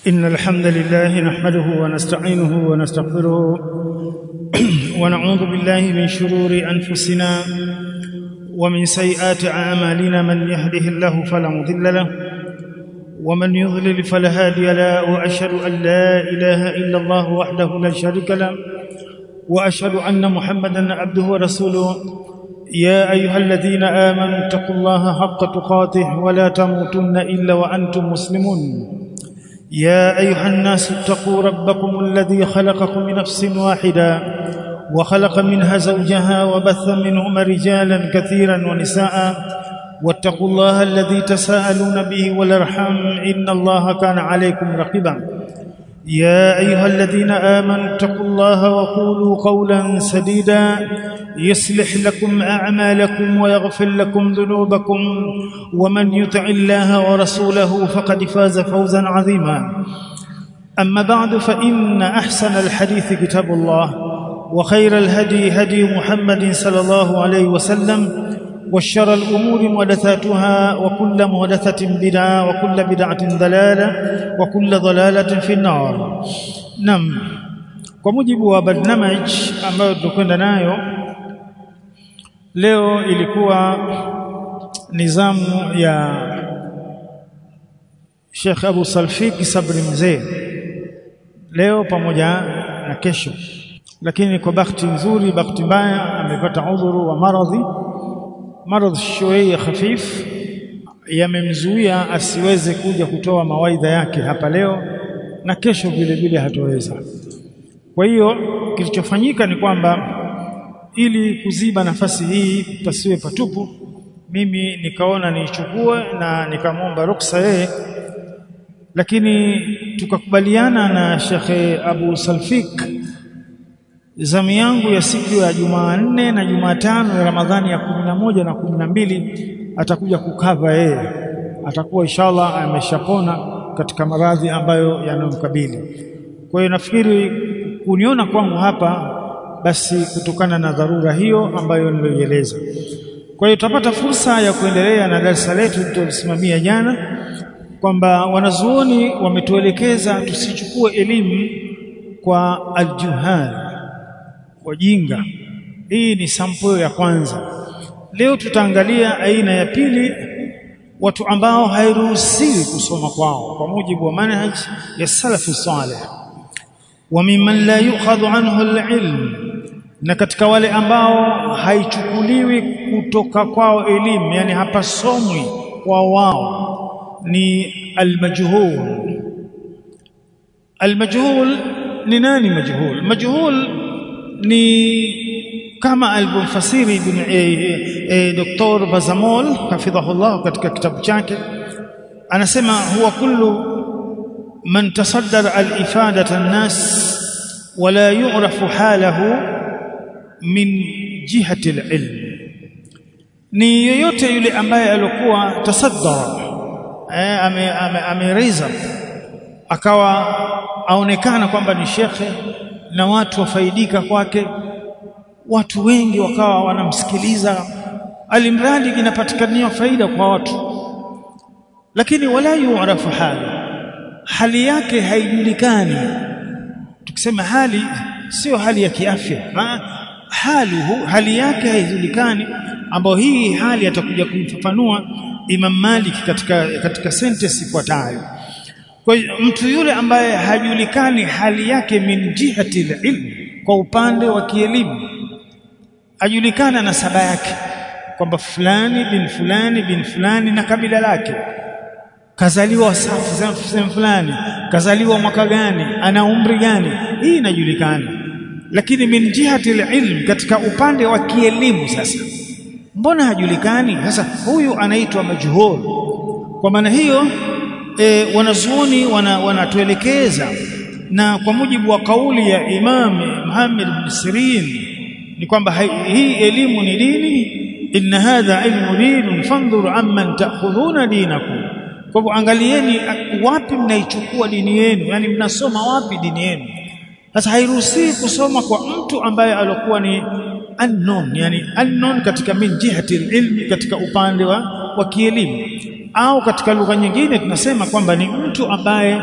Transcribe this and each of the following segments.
إن الحمد لله نحمده ونستعينه ونستغفره ونعوذ بالله من شرور أنفسنا ومن سيئات أعمالنا من يهده الله فلا مضل له ومن يضلل فلا هادي له وأشهد أن لا إله إلا الله وحده لا شريك له وأشهد أن محمدا عبده ورسوله يا أيها الذين آمنوا اتقوا الله حق تقاته ولا تموتن إلا وأنتم مسلمون يا أيها الناس اتقوا ربكم الذي خلقكم من نفس واحدة وخلق منها زوجها وبث منهما رجالا كثيرا ونساء واتقوا الله الذي تساءلون به والارحام إن الله كان عليكم رقيبا يا أيها الذين آمنوا اتقوا الله وقولوا قولا سديدا يصلح لكم أعمالكم ويغفر لكم ذنوبكم ومن يطع الله ورسوله فقد فاز فوزا عظيما أما بعد فإن أحسن الحديث كتاب الله وخير الهدي هدي محمد صلى الله عليه وسلم وشر الأمور محدثاتها وكل محدثة بدعة وكل بدعة ضلالة وكل ضلالة في النار نعم kwa mujibu wa barnamaj ambayo tunakwenda nayo leo ilikuwa nizamu ya Sheikh Abu Salfik Sabri Mzee leo pamoja na kesho lakini kwa bahati nzuri bahati mbaya amepata udhuru wa maradhi maradhi shويه khafif yamemzuia asiweze kuja kutoa mawaidha yake hapa leo na kesho vile vile hatoweza kwa hiyo kilichofanyika ni kwamba ili kuziba nafasi hii pasiwe patupu mimi nikaona niichukue na nikamwomba ruksa yeye lakini tukakubaliana na Shekhe Abu Salfik zamu yangu ya siku ya Jumanne na Jumatano ya Ramadhani ya kumi na moja na kumi na mbili atakuja kukava yeye atakuwa inshallah ameshapona katika maradhi ambayo yanamkabili kwa hiyo nafikiri kuniona kwangu hapa basi kutokana na dharura hiyo ambayo nilieleza kwa hiyo tutapata fursa ya kuendelea na darasa letu tulisimamia jana kwamba wanazuoni wametuelekeza tusichukue elimu kwa aljuhal wajinga hii ni sample ya kwanza leo tutaangalia aina ya pili watu ambao hairuhusiwi kusoma kwao kwa mujibu wa manhaj ya salafu salih wa mimman la yukhadhu anhu alilm na katika wale ambao haichukuliwi kutoka kwao elimu yani hapasomwi kwa wao ni almajhul almajhul ni nani majhul majhul ni kama alivyofasiri ibn e, e, Dr. Bazamol hafidhahullah katika kitabu chake anasema huwa kullu man tasaddara al-ifadata an-nas wala yu'rafu halahu min jihati al-ilm ni yoyote yule ambaye alikuwa tasaddara eh, ame, ame, ameriza akawa aonekana kwamba ni shekhe na watu wafaidika kwake watu wengi wakawa wanamsikiliza alimradi inapatikania faida kwa watu lakini wala yu'rafu hali hali yake haijulikani tukisema hali sio hali ya kiafya hali hali yake haijulikani ambayo hii hali atakuja kumfafanua Imam Malik katika katika sentence ifuatayo kwa hiyo mtu yule ambaye hajulikani hali yake min jihati ilm kwa upande wa kielimu ajulikana na saba yake kwamba fulani bin fulani bin fulani na kabila lake kazaliwa safu sehemu fulani kazaliwa mwaka gani ana umri gani hii inajulikana lakini min jihati ilm katika upande wa kielimu sasa mbona hajulikani sasa huyu anaitwa majhul kwa maana hiyo e, wanazuoni wanatuelekeza wana na kwa mujibu wa kauli ya Imam Muhammad bin Sirin ni kwamba hii elimu ni dini inna hadha ilmu dinun fandhuru amman ta'khudhuna dinakum kwa hivyo angalieni wapi mnaichukua dini yenu yani mnasoma wapi dini yenu sasa hairuhusiwi kusoma kwa mtu ambaye alikuwa ni unknown yani unknown katika min jihati ilmi katika upande wa, wa kielimu au katika lugha nyingine tunasema kwamba ni mtu ambaye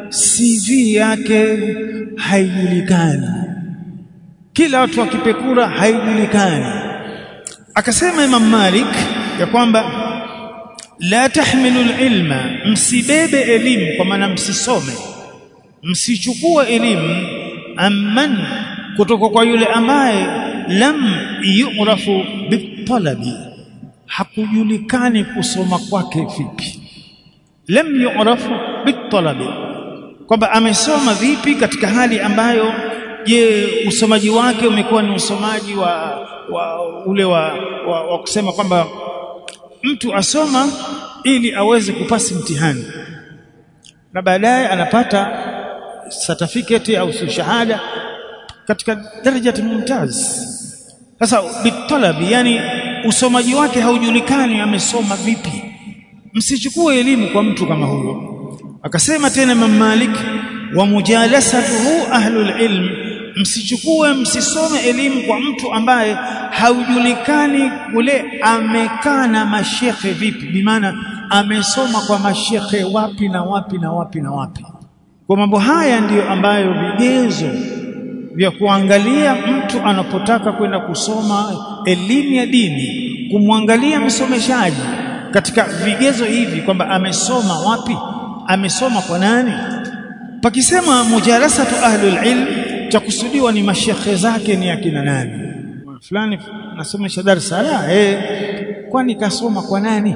CV yake haijulikani kila watu wakipekura haijulikani akasema Imam Malik ya kwamba la tahmilu ilma msibebe elimu kwa maana msisome msichukue elimu amman kutoka kwa yule ambaye lam yu'rafu bitalabi hakujulikani kusoma kwake vipi lam yu'rafu bitalabi kwamba amesoma vipi katika hali ambayo je usomaji wake umekuwa ni usomaji wa, wa ule wa, wa, wa kusema kwamba mtu asoma ili aweze kupasi mtihani na baadaye anapata certificate au shahada katika daraja mumtaz sasa bitalabi yani usomaji wake haujulikani amesoma vipi msichukue elimu kwa mtu kama huyo akasema tena Imam Malik wa mujalasatuhu ahlul ilm msichukue msisome elimu kwa mtu ambaye haujulikani kule amekaa na mashekhe vipi bimaana amesoma kwa mashekhe wapi na wapi na wapi na wapi kwa mambo haya ndiyo ambayo vigezo vya kuangalia mtu anapotaka kwenda kusoma elimu ya dini kumwangalia msomeshaji katika vigezo hivi kwamba amesoma wapi amesoma kwa nani pakisema mujalasatu ahlul ilm cha kusudiwa ni mashekhe zake ni akina nani fulani nasomesha darasa la eh kwani kasoma kwa nani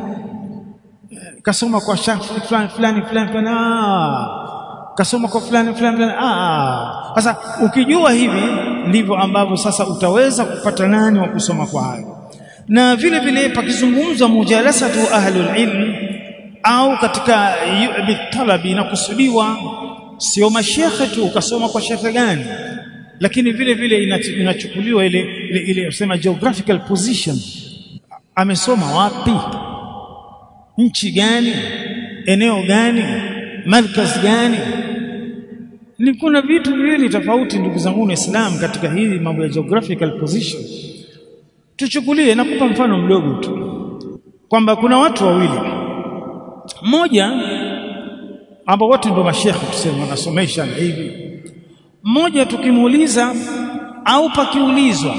kasoma kwa shekhe fulani fulani fulani fulani ah kasoma kwa fulani fulani fulani ah sasa ukijua hivi ndivyo ambavyo sasa utaweza kupata nani wa kusoma kwa hayo na vile vile pakizungumzwa mujalasatu ahlul ilm au katika bitalabi inakusudiwa sio mashekhe tu ukasoma kwa shekhe gani lakini vile vile inachukuliwa ile ile, ile usema geographical position amesoma wapi nchi gani eneo gani markaz gani ni kuna vitu viwili tofauti ndugu zangu Waislamu katika hili mambo ya geographical position tuchukulie nakupa mfano mdogo tu kwamba kuna watu wawili mmoja ambao wote ndio mashekhe tuseme wanasomesha na hivi mmoja tukimuuliza au pakiulizwa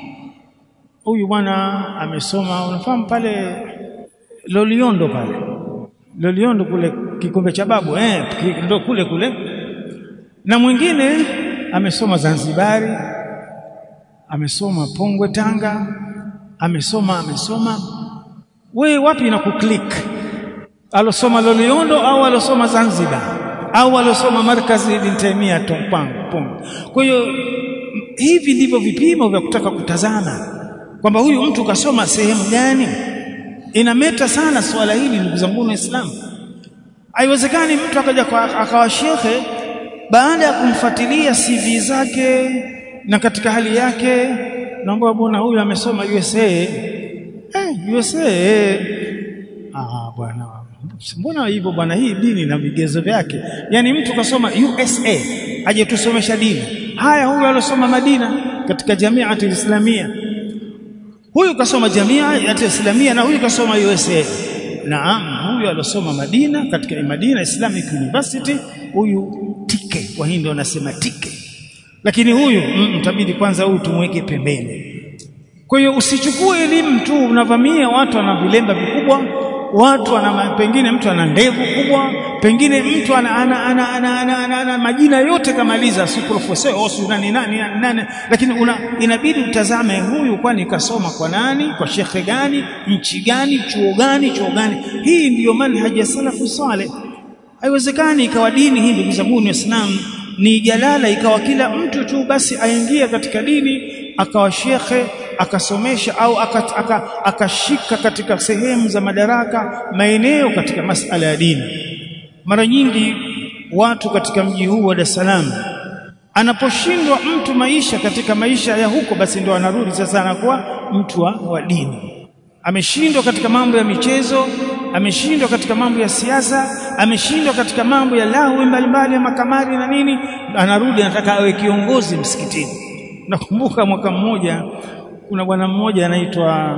huyu bwana amesoma unafahamu pale Loliondo pale Loliondo kule kikombe cha babu eh ndio kule kule na mwingine amesoma Zanzibari amesoma Pongwe Tanga amesoma amesoma we wapi na kuklik alosoma Loliondo au alosoma Zanzibar au alosoma markazi ibn Taimia Tompang Pong kwa hiyo hivi ndivyo vipimo vya kutaka kutazama kwamba huyu mtu kasoma sehemu gani inameta sana swala hili ndugu zangu waislamu haiwezekani mtu akaja akawa shekhe baada ya kumfuatilia CV zake na katika hali yake naomba bwana huyu amesoma USA eh USA ah bwana mbona hivyo bwana hii dini na vigezo vyake yani mtu kasoma USA aje tusomesha dini haya huyu alosoma Madina katika jamiati islamia huyu kasoma jamiati islamia na huyu kasoma USA naam huyu alosoma Madina katika Madina Islamic University huyu tike kwa hii ndio wanasema tike lakini huyu mtabidi kwanza huyu tumweke pembeni kwa hiyo usichukue elimu tu unavamia watu wana vilemba vikubwa watu ana pengine mtu ana ndevu kubwa pengine mtu ana ana ana, ana, ana, ana, ana majina yote kamaliza si profesa au si nani nani nani lakini una, inabidi utazame huyu kwani kasoma kwa nani kwa shekhe gani nchi gani chuo gani chuo gani hii ndiyo manhaji ya salafu saleh haiwezekani ikawa dini hii ndugu zangu waislamu ni jalala ikawa kila mtu tu basi aingia katika dini akawa shekhe akasomesha au akashika aka, aka katika sehemu za madaraka maeneo katika masala ya dini mara nyingi watu katika mji huu wa Dar es Salaam anaposhindwa mtu maisha katika maisha ya huko basi ndio anarudi sasa anakuwa mtu wa, wa dini ameshindwa katika mambo ya michezo ameshindwa katika mambo ya siasa ameshindwa katika mambo ya lahu mbalimbali ya makamari na nini anarudi anataka awe kiongozi msikitini nakumbuka mwaka mmoja kuna bwana mmoja anaitwa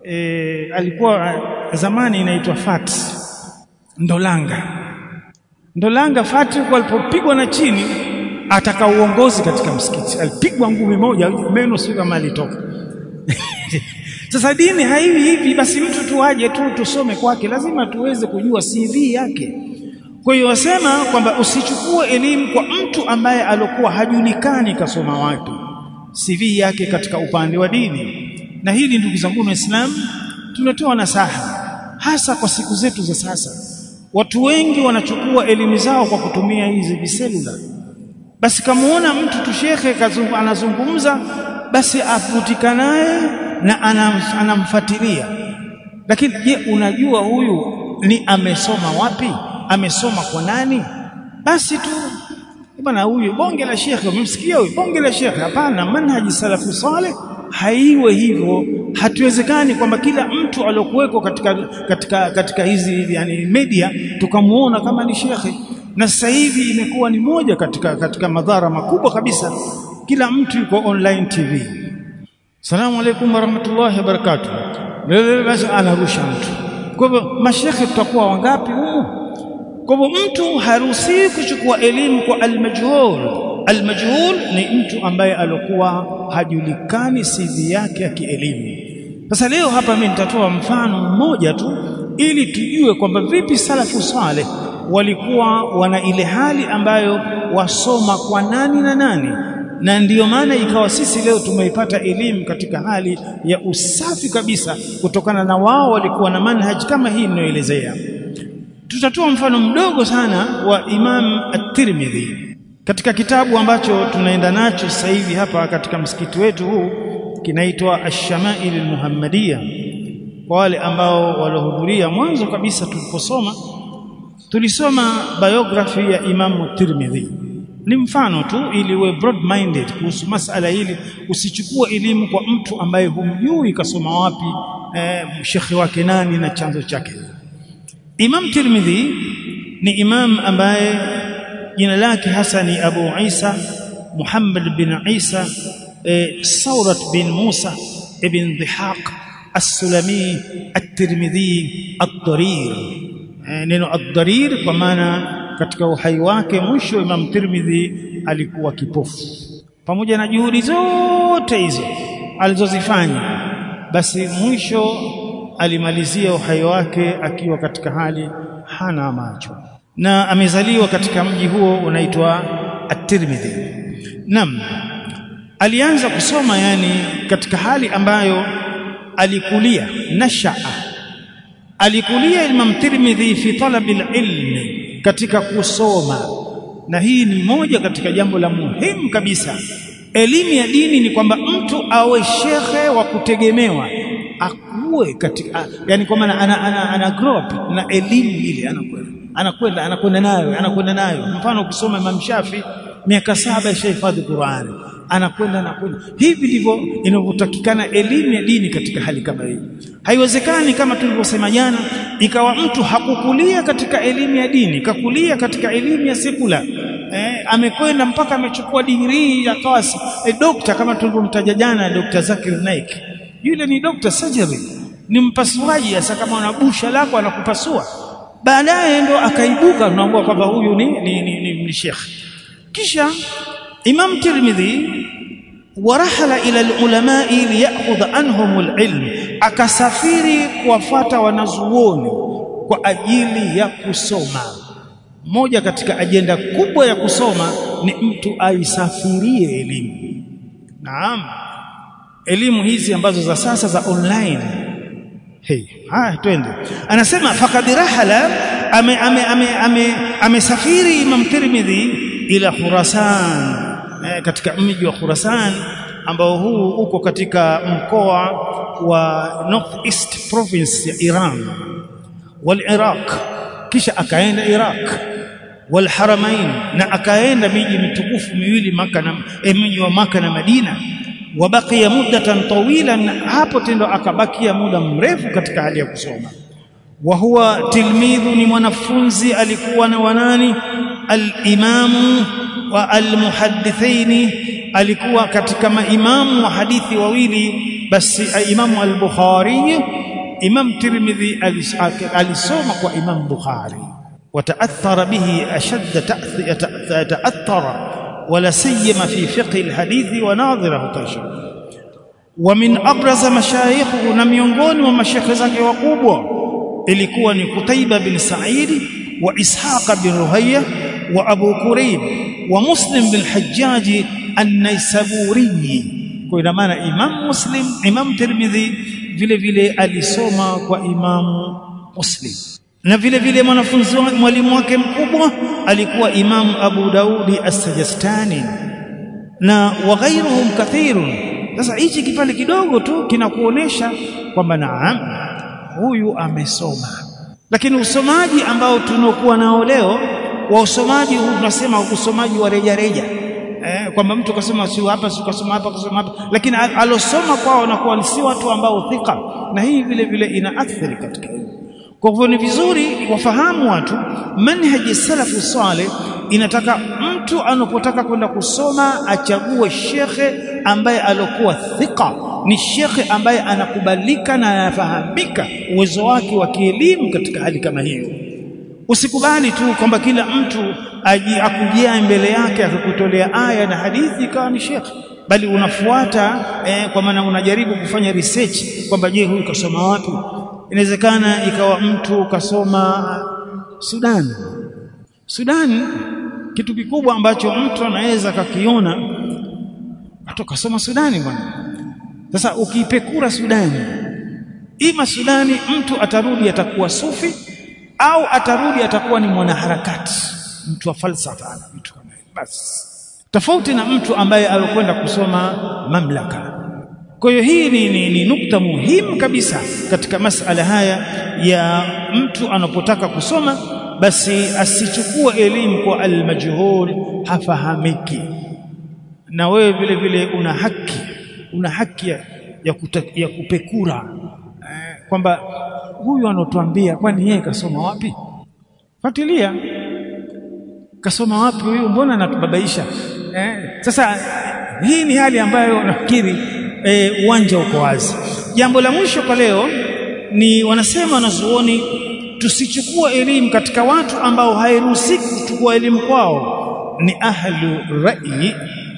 e, alikuwa zamani inaitwa Fat Ndolanga ndo Langa Fatiku alipopigwa na chini ataka uongozi katika msikiti, alipigwa ngumi moja, meno sio kama alitoka. Sasa dini haiwi hivi, basi mtu tu aje tu tusome kwake, lazima tuweze kujua CV yake. Kwa hiyo wasema kwamba usichukue elimu kwa mtu ambaye alokuwa hajulikani kasoma wapi, CV yake katika upande wa dini. Na hili ndugu zangu Waislamu, tunatoa nasaha hasa kwa siku zetu za sasa. Watu wengi wanachukua elimu zao kwa kutumia hizi viselula. Basi kamuona mtu tu shekhe anazungumza, basi avutika naye na anam, anamfuatilia. Lakini je, unajua huyu ni amesoma wapi? Amesoma kwa nani? Basi tu bwana, huyu bonge la shekhe, umemsikia huyu bonge la shekhe? Hapana, manhaji salafu saleh haiwe hivyo. Hatuwezekani kwamba kila mtu aliyokuweko katika, katika, katika hizi yani media tukamuona kama ni shekhe, na sasa hivi imekuwa ni moja katika, katika madhara makubwa kabisa. Kila mtu yuko online TV. Salamu alaikum warahmatullahi wabarakatuh, basi anarusha mtu. Kwa hivyo mashekhe tutakuwa wangapi humu? Kwa hivyo mtu haruhusiwi kuchukua elimu kwa almajhul. Almajhul ni mtu ambaye alikuwa hajulikani CV yake ya kielimu. Sasa leo hapa mimi nitatoa mfano mmoja tu ili tujue kwamba vipi salafu saleh walikuwa wana ile hali ambayo wasoma kwa nani na nani, na ndiyo maana ikawa sisi leo tumeipata elimu katika hali ya usafi kabisa, kutokana na wao walikuwa na manhaj kama hii ninayoelezea. Tutatoa mfano mdogo sana wa Imam At-Tirmidhi katika kitabu ambacho tunaenda nacho sasa hivi hapa katika msikiti wetu huu kinaitwa Ash-Shama'il al-Muhammadiyya. Kwa wale ambao waliohudhuria mwanzo kabisa tuliposoma, tulisoma biography ya Imam Tirmidhi. Ni mfano tu ili uwe broad minded kuhusu masala hili, usichukue elimu kwa mtu ambaye humjui kasoma wapi, eh, shekhi wake nani na chanzo chake. Imam Tirmidhi ni imam ambaye jina lake hasa ni Abu Isa Muhammad bin Isa e, Saurat bin Musa ibn Dhihaq As-Sulami At-Tirmidhi Ad-Darir. E, neno Ad-Darir kwa maana katika uhai wake mwisho Imam Tirmidhi alikuwa kipofu. Pamoja na juhudi zote hizo alizozifanya, basi mwisho alimalizia uhai wake akiwa katika hali hana macho na amezaliwa katika mji huo unaitwa At-Tirmidhi. Naam, alianza kusoma yani katika hali ambayo alikulia nashaa, alikulia Imam Tirmidhi fi talabi ilmi, katika kusoma, na hii ni moja katika jambo la muhimu kabisa. Elimu ya dini ni kwamba mtu awe shekhe wa kutegemewa akuwe katika, yani kwa maana ana, ana, ana grow up na elimu ile anakwenda anakwenda anakwenda nayo anakwenda nayo. Mfano, ukisoma Imam Shafi miaka saba ishahifadhi Qur'ani, anakwenda anakwenda. Hivi ndivyo inavyotakikana elimu ya dini katika hali kama hii. Haiwezekani kama tulivyosema jana, ikawa mtu hakukulia katika elimu ya dini, kakulia katika elimu ya sekula eh, amekwenda mpaka amechukua digrii akawa eh, dokta kama tulivyomtaja jana, Dr. Zakir Naik. Yule ni dokta surgery, ni mpasuaji. Sasa kama una busha lako anakupasua baadaye ndo akaibuka tunaambua kwamba huyu ni, ni, ni, ni, ni shekh. Kisha Imam Tirmidhi warahala ila lulamai liyakhudha anhum alilm, akasafiri kuwafata wanazuoni kwa ajili ya kusoma. Moja katika ajenda kubwa ya kusoma ni mtu aisafirie elimu. Naam, elimu hizi ambazo za sasa za online Hey, haya twende. Anasema faqad rahala ame ame ame amesafiri ame Imam Tirmidhi ila Khurasan eh, katika mji wa Khurasan ambao huu uko katika mkoa wa North East province ya Iran wal Iraq, kisha akaenda Iraq wal Haramain, na akaenda miji mitukufu miwili Maka na eh, mji wa Maka na Madina wabakia muddatan tawilan, hapo tendo akabakia muda mrefu katika hali ya kusoma. Wa huwa tilmidhu, ni mwanafunzi alikuwa na wanani, alimamu wa almuhaddithaini, alikuwa katika maimamu wa hadithi wawili. Basi imamu al-Bukhari, Imam Tirmidhi alisoma kwa Imam Bukhari. وتأثر به أشد تأثر ولا سيما في فقه الحديث وناظره تشر ومن أبرز مشايخه na miongoni mwa mashekhe zake wakubwa ilikuwa ni Kutaiba bin Sa'id wa Ishaq bin Ruhayya wa Abu Kurayb wa Muslim bin Hajjaj an-Naisaburi kwa ina maana Imam Muslim Imam Tirmidhi vile vile alisoma kwa Imam Muslim na vile vile mwanafunzi mwalimu wake mkubwa alikuwa Imam Abu Daudi As-Sajastani na waghairuhum kathirun sasa hichi kipande kidogo tu kinakuonesha kwamba naam huyu amesoma lakini usomaji ambao tunokuwa nao leo wa usomaji huu tunasema usomaji wa reja reja eh, kwamba mtu kasoma si hapa si kasoma hapa kasoma hapa lakini alosoma kwao na kwa si watu ambao thika na hii vile vile inaathiri katika hili kwa hivyo ni vizuri wafahamu watu manhaji salafu saleh inataka mtu anapotaka kwenda kusoma achague shekhe ambaye alokuwa thika ni shekhe ambaye anakubalika na anafahamika uwezo wake wa kielimu katika hali kama hiyo usikubali tu kwamba kila mtu aji akujia mbele yake akakutolea aya na hadithi ikawa ni shekhe bali unafuata eh, kwa maana unajaribu kufanya research kwamba je huyu kasoma wapi inawezekana ikawa mtu kasoma Sudan Sudan kitu kikubwa ambacho mtu anaweza kakiona watu kasoma Sudani bwana sasa ukipekura Sudani ima Sudani mtu atarudi atakuwa sufi au atarudi atakuwa ni mwanaharakati mtu wa falsafa na mtu kama basi tofauti na mtu ambaye alikwenda kusoma mamlaka kwa hiyo hii ni, ni, ni nukta muhimu kabisa katika masala haya ya mtu anapotaka kusoma basi asichukue elimu kwa almajhul hafahamiki na wewe vile vile una haki una haki ya, ya, kuta, ya kupekura eh, kwamba huyu anotuambia kwani yeye kasoma wapi fuatilia kasoma wapi huyu mbona anatubabaisha eh, sasa hii ni hali ambayo nafikiri uwanja e, uko wazi jambo la mwisho kwa leo ni wanasema wanazuoni tusichukue elimu katika watu ambao hairuhusiki kuchukua elimu kwao ni ahlu rai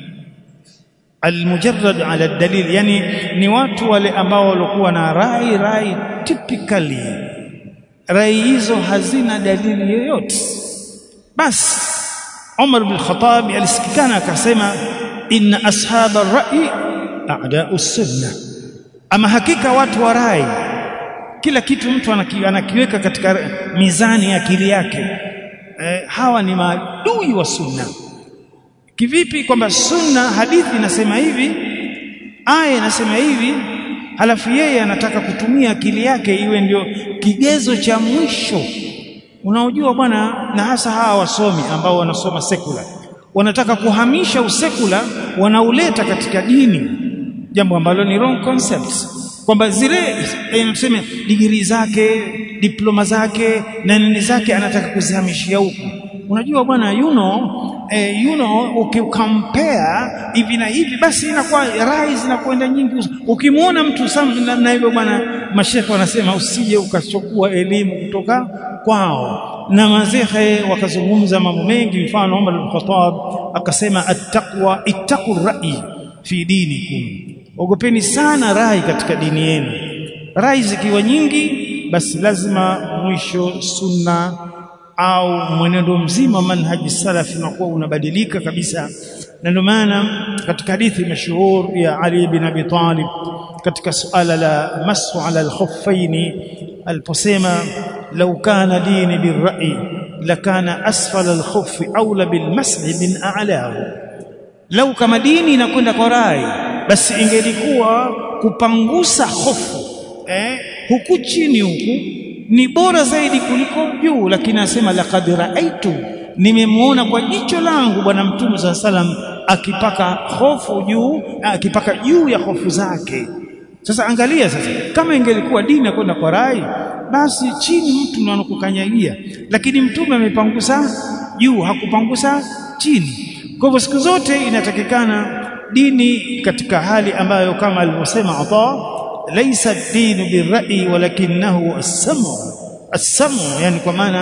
almujarrad ala dalil yani ni watu wale ambao walikuwa na rai rai typically rai hizo hazina dalili yoyote basi Umar bin Khattab alisikikana akasema inna ashaba rai a'da'u sunna ama hakika watu wa rai kila kitu mtu anaki, anakiweka katika mizani ya akili yake e, hawa ni maadui wa sunna kivipi kwamba sunna hadithi inasema hivi aya inasema hivi halafu yeye anataka kutumia akili yake iwe ndio kigezo cha mwisho unaojua bwana na hasa hawa wasomi ambao wanasoma sekula wanataka kuhamisha usekula wanauleta katika dini jambo ambalo ni wrong concept kwamba zile tuseme digrii zake diploma zake na nini zake anataka kuzihamishia huku unajua bwana you know eh, you know ukicompare hivi na hivi basi inakuwa rai zinakwenda nyingi ukimwona mtu sam na hivyo bwana mashekhe wanasema usije ukachukua elimu kutoka kwao na mazehe wakazungumza mambo mengi mfano Umar al-Khattab akasema attaqwa ittaqu rai fi dinikum ogopeni sana rai katika dini yenu rai zikiwa nyingi basi lazima mwisho sunna au mwenendo mzima manhaji salafi unakuwa unabadilika kabisa na ndio maana katika hadithi mashuhur ya Ali bin Abi Talib katika suala la masu ala al-khuffaini aliposema law kana dini birra'i lakana asfala al-khuffi aula bilmashi min a'lahu lau kama dini inakwenda kwa rai basi ingelikuwa kupangusa hofu eh, huku chini huku ni bora zaidi kuliko juu lakini anasema laqad raaitu nimemwona kwa jicho langu bwana mtume saa salam akipaka hofu juu akipaka juu ya hofu zake sasa angalia sasa kama ingelikuwa dini kwenda kwa rai basi chini mtu ndo anakukanyagia lakini mtume amepangusa juu hakupangusa chini kwa hivyo siku zote inatakikana dini katika hali ambayo kama alivyosema Ata laisa dinu birra'i walakinahu as-samu as-samu yani kwa maana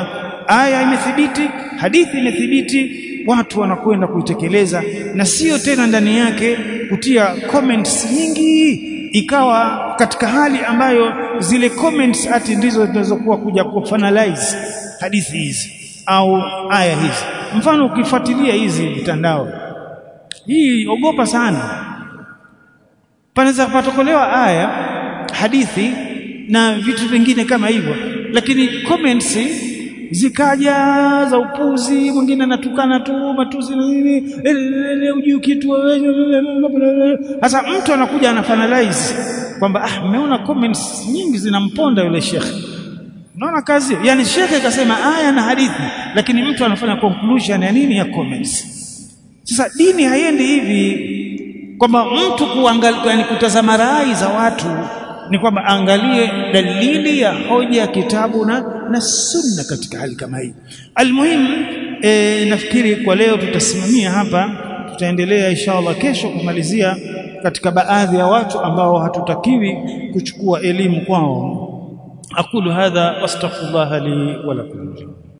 aya imethibiti hadithi imethibiti watu wanakwenda kuitekeleza na sio tena ndani yake kutia comments nyingi ikawa katika hali ambayo zile comments ati ndizo zinazokuwa kuja kufinalize hadithi hizi au aya hizi mfano ukifuatilia hizi mitandao hii ogopa sana panaweza patokolewa aya hadithi na vitu vingine kama hivyo lakini comments zikaja za upuzi mwingine anatukana tu matuzi na nini ujui kitu sasa mtu anakuja ana finalize kwamba ah mmeona comments nyingi zinamponda yule shekhe unaona kazi yani shekhe kasema aya na hadithi lakini mtu anafanya conclusion ya nini ya comments sasa dini haiendi hivi kwamba mtu kuangalia yani kutazama rai za watu ni kwamba angalie dalili ya hoja ya kitabu na, na sunna katika hali kama hii almuhimu e, nafikiri kwa leo tutasimamia hapa tutaendelea inshallah kesho kumalizia katika baadhi ya watu ambao hatutakiwi kuchukua elimu kwao aqulu hadha wastaghfirullah li wa lakum